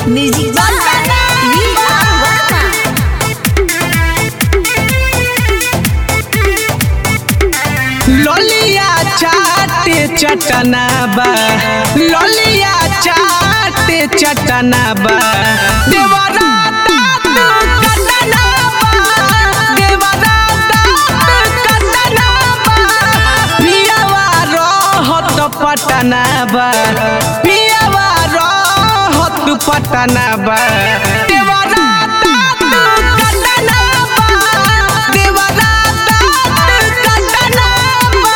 music ललिया चाटे चटना बा ललिया चाटे चटना बा देवरा दांत कटना बा देवरा दांत कटना बा पियावा रहत पटना बा पियावा रहत पटना बा देवरा दांत कटना बा देवरा दांत कटना बा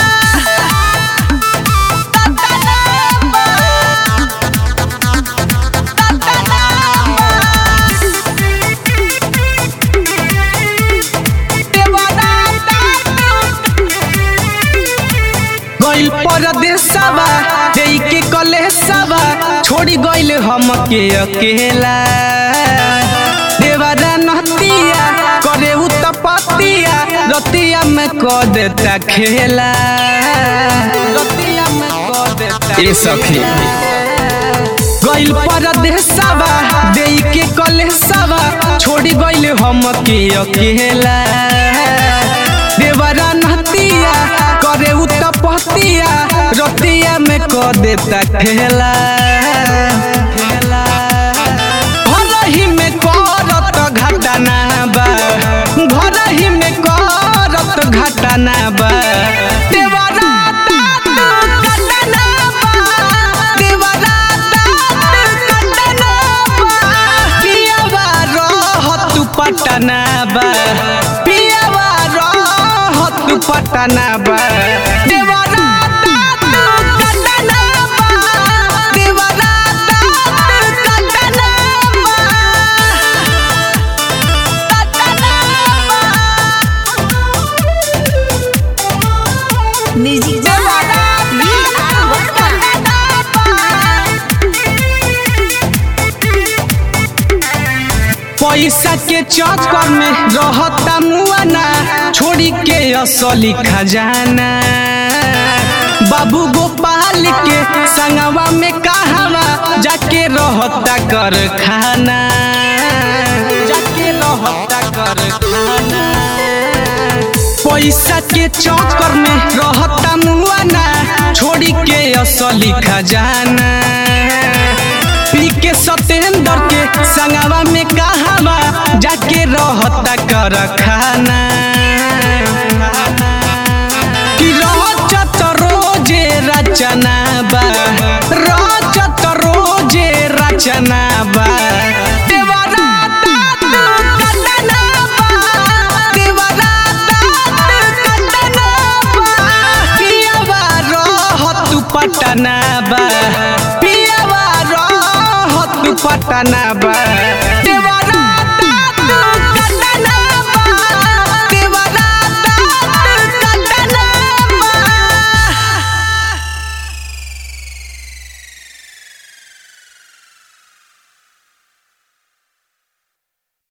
गइल परदेसवा देई के कलेसवा छोड़ी गइल हमके अकेला देवरा नहतिया करे उ तपतिया रतिया में क देता खेला रतिया में क देता ए सखी गइल परदेसवा देई के कलेसवा छोड़ी गइल हमके अकेला देवरा नहतिया करे उ तपतिया रतिया में क देता खेला घरही में करत घटना बा घरही में करत घटना बा देवरा दांत कटना बा देवरा दांत कटना बा पियावा रहत पटना बा पियावा रहत पटना बा देवरा दांत कटना बा देवरा दांत कटना बा म्यूजिक पैसा के चक्कर में रहता मुआना छोड़ी के असली खजाना बाबू गोपाल के संगवा में कहवा जाके रहता कर खाना जाके रहता कर खाना पैसा के चक्कर में रहता मुआना छोड़ी के असली खजाना पी के सतेंद्र के संगवा में कहवा जाके रहता कर खाना कि रचत रोजे रचना बा रचत रोजे रचना बा देवरा दांत कटना बा देवरा दांत कटना बा पियावा रहत पटना बा पियावा रहत पटना बा